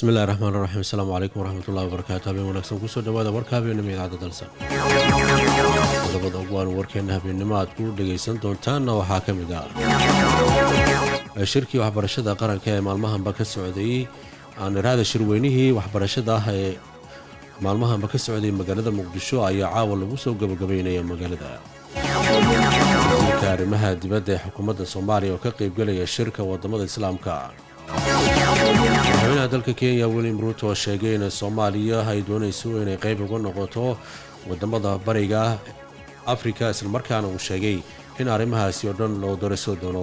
bismillahi raxmaan raxiim asalaamu calaykum waraxmatullahi wabarakaatu habeen wanaagsan kusoo dhawaada warka habeennimo idaacadda dalsan qodobada ugu aan warkeenna habeennimo aad ku dhegaysan doontaanna waxaa ka mid ah shirkii waxbarashada qaranka ee maalmahanba ka socday aan iraada shirweynihii waxbarashada ah ee maalmahanba ka socday magaalada muqdisho ayaa caawa lagu soo gabagabaynaya magaalada wasiirka arrimaha dibadda ee xukuumadda soomaaliya oo ka qaybgelaya shirka wadamada islaamka madaxweynaha dalka kenya william ruuto oo sheegay in soomaaliya ay doonayso inay qayb uga noqoto wadamada bariga afrika islamarkaana uu sheegay in arrimahaasi oo dhan loo daraso doono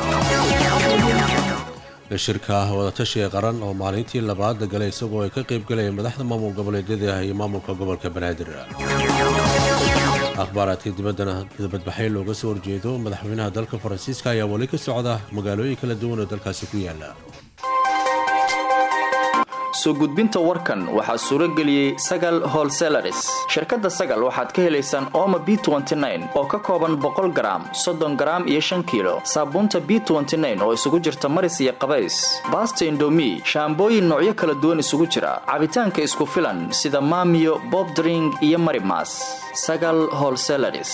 shirka wadatashiga qaran oo maalintii labaad galay isagoo ay ka qaybgalaya madaxda maamul goboleedyada iyo maamulka gobolka banaadir akhbaaraadka dibaddana badbaxay looga soo horjeedo madaxweynaha dalka faransiiska ayaa weli ka socda magaalooyin kala duwan oo dalkaasi ku yaala soo gudbinta warkan waxaa suuro geliyey sagal holselaris shirkadda sagal waxaad ka helaysaan ooma b oo ka kooban boqol garaam soddon garaam iyo shan kiilo saabuunta b oo isugu jirta maris iyo qabays baasta indomi shaambooyin noocyo kala duwan isugu jira cabitaanka isku filan sida maamiyo bobdring iyo marimas sagal holselaris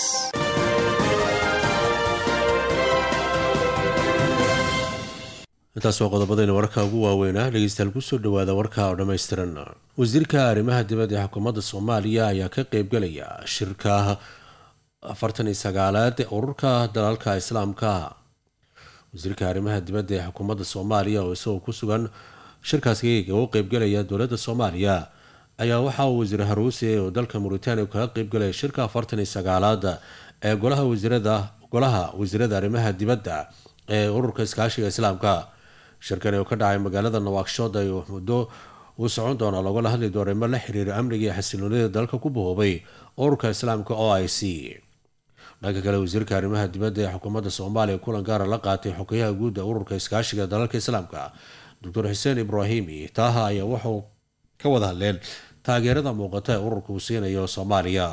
intaas waa qodobadayna wararka ugu waaweynaa dhegeystayaal kusoo dhawaada warka oo dhammaystiran wasiirka arrimaha dibadda ee xukuumadda soomaaliya ayaa ka qaybgalaya shirka afartan iyo sagaalaad ee ururka dalalka islaamka wasiirka arrimaha dibadda ee xukuumadda soomaaliya oo isagoo ku sugan shirkaasi uga qaybgalaya dowladda soomaaliya ayaa waxa uu wasiir haruuse oo dalka muritaaniya kaga qaybgalaya shirka afartan iyo sagaalaad ee golaha wasiirada golaha wasiirada arrimaha dibadda ee ururka iskaashiga islaamka shirkani oo ka dhacay magaalada nawaakshood ay muddo uu socon doona lagula hadli doono mar la xiriira amniga iyo xasiloonida dalka ku bahoobay ururka islaamka o i c dhanka kale wasiirka arrimaha dibadda ee xukuumadda soomaaliya kulan gaara la qaatay xogeyaha guud ee ururka iskaashiga dalalka islaamka doctor xuseen ibraahimi taaha ayaa wuxuu ka wada hadleen taageerada muuqata ee ururka uu siinayo soomaaliya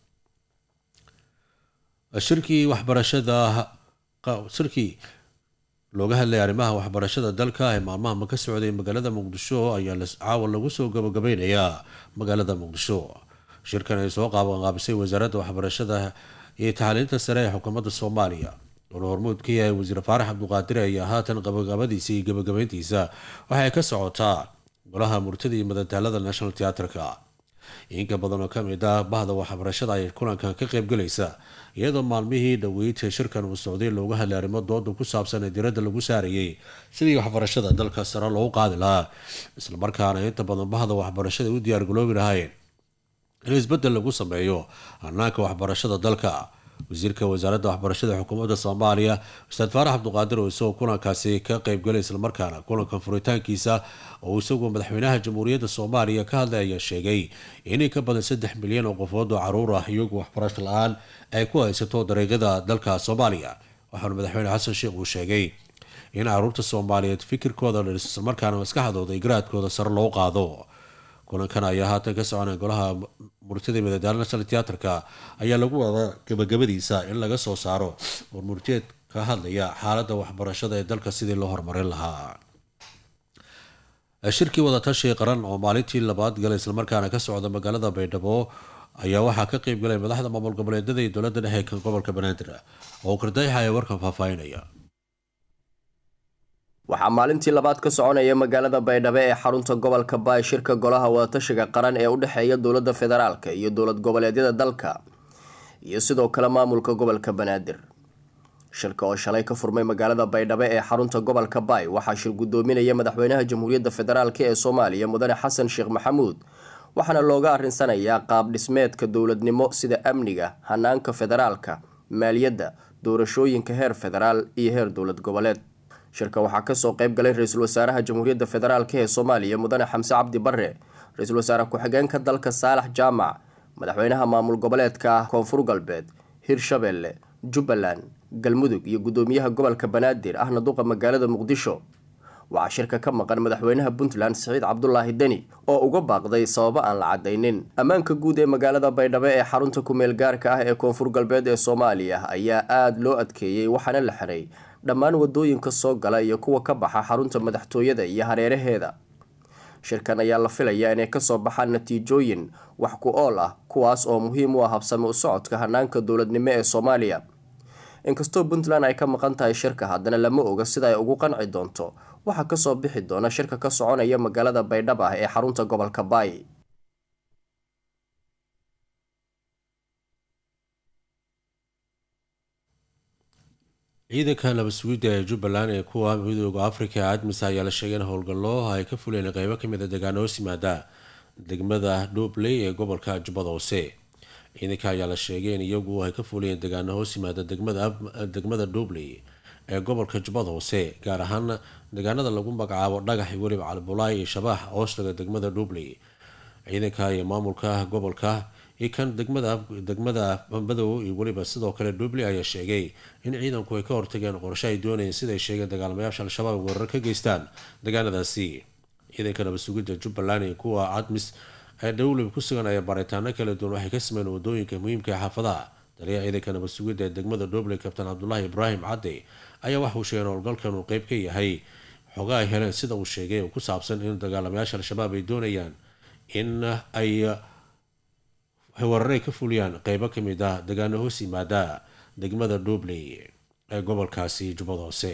shirkii waxbarashada shirkii looga hadlaya arrimaha waxbarashada dalka ee maalmahama ka socday magaalada muqdisho ayaa caawa lagu soo gabagabeynayaa magaalada muqdisho shirkan ay soo qaabaqaabisay wasaaradda waxbarashada iyo taxaliinta sare ee xukuumadda soomaaliya wuxuu hormuud ka yahay wasiir faarax cabduqaadir ayaa haatan gabagabadiisa iyo gabagabeyntiisa waxay ka socotaa golaha murtada iyo madadaalada national teatrka inka badan oo kamid ah bahda waxbarashada ay kulankan ka qaybgalaysa iyadoo maalmihii dhaweydta shirkan uu socday looga hadlay arrimo dooda ku saabsan ee diradda lagu saarayay sidii waxbarashada dalka sare loogu qaadi lahaa islamarkaana inta badan bahda waxbarashada u diyaargaloobi lahayn in isbeddel lagu sameeyo hanaanka waxbarashada dalka wasiirka wasaaradda waxbarashada xukuumadda soomaaliya ustaad faarax cabduqaadir oo isagoo kulankaasi ka qaybgalay islamarkaana kulankan furitaankiisa oo isagoo madaxweynaha jamhuuriyadda soomaaliya ka hadlay ayaa sheegay inay ka badan saddex milyan oo qofood oo caruur ah iyagu waxbarasho la-aan ay ku haysato dariiqyada dalka soomaaliya waxaana madaxweyne xasan sheekh uu sheegay in caruurta soomaaliyeed fikirkooda dhis islamarkaana maskaxdooda iyo garaadkooda sare loo qaado kulankan ayaa haatan ka soconay golaha murtida madadaalo national teatrka ayaa lagu wadaa gabagabadiisa in laga soo saaro war murteed ka hadlaya xaaladda waxbarashada ee dalka sidii loo horumarin lahaa shirkii wadatashiga qaran oo maalintii labaad galay islamarkaana ka socda magaalada baydhabo ayaa waxaa ka qeybgalay madaxda maamul goboleedyada iyo dowladda dhexe kan gobolka banaadir oo kardayxa ee warkan faahfaahinaya waxaa maalintii labaad ka soconaya magaalada baydhabo ee xarunta gobolka baay shirka golaha wadatashiga qaran ee u dhexeeya dowladda federaalka iyo dowlad goboleedyada dalka iyo sidoo kale maamulka gobolka banaadir shirka oo shalay ka furmay magaalada baydhabo ee xarunta gobolka baay waxaa shir guddoominaya madaxweynaha jamhuuriyadda federaalk ee soomaaliya mudane xasan sheekh maxamuud waxaana looga arinsanayaa qaab dhismeedka dowladnimo sida amniga hanaanka federaalka maaliyadda doorashooyinka heer federaal iyo heer dowlad goboleed shirka waxaa kasoo qayb galay ra-iisul wasaaraha jamhuuriyadda federaalk ee soomaaliya mudane xamse cabdi bare ra-iisul wasaare ku-xigeenka dalka saalax jaamac madaxweynaha maamul goboleedka koonfur galbeed hirshabelle jubbaland galmudug iyo guddoomiyaha gobolka banaadir ahna duqa magaalada muqdisho waxaa shirka ka maqan madaxweynaha puntland siciid cabdulaahi deni oo uga baaqday sababo aan la cadaynin ammaanka guud ee magaalada baydhabo ee xarunta kumeel gaarka ah ee koonfur galbeed ee soomaaliya ayaa aada loo adkeeyey waxaana la xiray dhammaan wadooyinka soo gala iyo kuwa ka baxa xarunta madaxtooyada iyo hareeraheeda shirkan ayaa la filayaa inay kasoo baxaan natiijooyin wax ku ool ah kuwaas oo muhiim u ah habsami u socodka hanaanka dowladnimo ee soomaaliya inkastoo puntland ay ka maqan tahay shirka haddana lama oga sida ay ugu qanci doonto waxaa kasoo bixi doona shirka ka soconaya magaalada baydhab ah ee xarunta gobolka baay ciidanka nabad sugidda ee jubbaland ee kuwa midooda afrika ee admis ayaa la sheegay in howlgallo ay ka fuleen qeybo kamid a deegaano hoos yimaada degmada dhuubley ee gobolka jubbada hoose ciidanka ayaa la sheegay in iyagu ay ka fuliyeen deegaano hoos yimaada degmada dhuubley ee gobolka jubbada hoose gaar ahaan deegaanada lagu magacaabo dhagax iyo weliba calbulaay iyo shabaax hoostaga degmada dhuubley ciidanka iyo maamulka gobolka iyo kan degmada degmada madow iyo weliba sidoo kale dhuubley ayaa sheegay in ciidanku ay ka hortageen qorshe ay doonayeen siday sheegeen dagaalamayaasha al-shabaab weerar ka geystaan deegaanadaasi ciidanka nabad sugidda jubbaland iyo kuwa cadmis ee dhowlib ku sugan ayaa baaritaano kala duwan waxay ka sameeyeen wadooyinka muhiimka ee xaafadaha taliyaha ciidanka nabad sugidda ee degmada dhuubley kabtaan cabdulaahi ibraahim cadde ayaa waxauu sheegay in howlgalkan uu qeyb ka yahay xoga ay heleen sida uu sheegay oo ku saabsan in dagaalamayaasha al-shabaab ay doonayaan in ay weeraray ka fuliyaan qeybo kamid ah deegaano hoos yimaada degmada dhuubley ee gobolkaasi jubbada hoose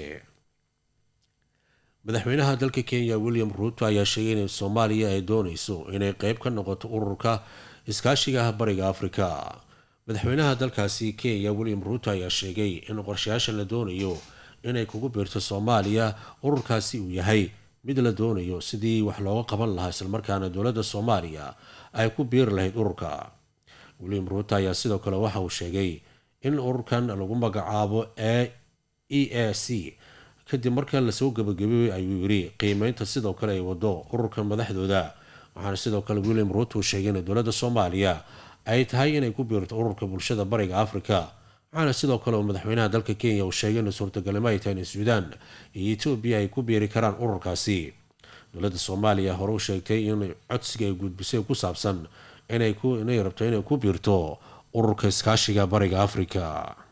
madaxweynaha dalka kenya william ruuto ayaa sheegay in soomaaliya ay dooneyso inay qeyb ka noqoto ururka iskaashiga bariga afrika madaxweynaha dalkaasi kenya william ruuto ayaa sheegay in qorshayaashan la doonayo inay kugu biirto soomaaliya ururkaasi uu yahay mid la doonayo sidii wax looga qaban lahaa islamarkaana dowladda soomaaliya ay ku biiri lahayd ururka william ruuto ayaa sidoo kale waxa uu sheegay in ururkan lagu magacaabo e e a c kadib marka lasoo gabagabeeyey ayuu yiri qiimeynta sidoo kale ay wado ururkan madaxdooda waxaana sidoo kale william ruuto uu sheegay in dowladda soomaaliya ay tahay inay ku biirto ururka bulshada bariga afrika waxaana sidoo kale uu madaxweynaha dalka kenya uu sheegay in suurtagalnimo ay tahay in suudaan iyo etoobiya ay ku biiri karaan ururkaasi dowladda soomaaliya hore u sheegtay in codsiga ay gudbisay ku saabsan inay rabto inay ku biirto ururka iskaashiga bariga afrika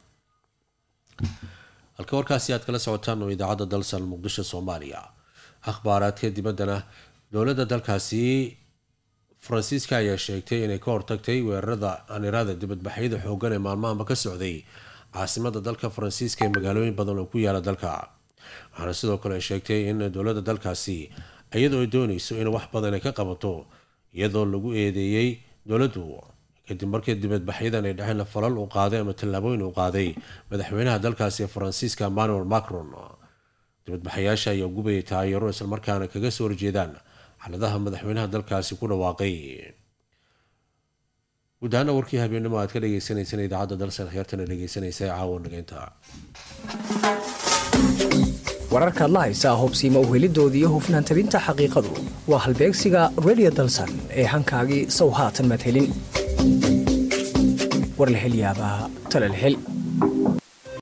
halka warkaasi aad kala socotaan oo idaacadda dalsan muqdisho soomaaliya akhbaaraadka dibaddana dowladda dalkaasi faransiiska ayaa sheegtay inay ka hortagtay weerarada anirada dibadbaxyada xoogan ee maalmahanba ka socday caasimada dalka faransiiska ee magaalooyin badan oo ku yaala dalka waxaana sidoo kale sheegtay in dowladda dalkaasi iyadoo ay dooneyso in wax badan ay ka qabato iyadoo lagu eedeeyey dowladdu kadib markii dibadbaxyadan ay dhexeen falal uu qaaday ama tallaabooyin uu qaaday madaxweynaha dalkaasi faransiiska emmanuel macron dibadbaxayaasha ayaa gubayay taayaro islamarkaana kaga soo horjeedaan xaladaha madaxweynaha dalkaasi ku dhawaaqay guud ahaana warkii habeennimo aad ka dhageysaneysaan idaacadda dalsan heertana dhegeysanaysa ee caawa nageynta wararkaad la haysaa hubsiima uhelidoodii iyo hufnaan tabinta xaqiiqadu waa halbeegsiga redio dalsan ee hankaagii sow haatan madhelin warlahelyaabaa talalhel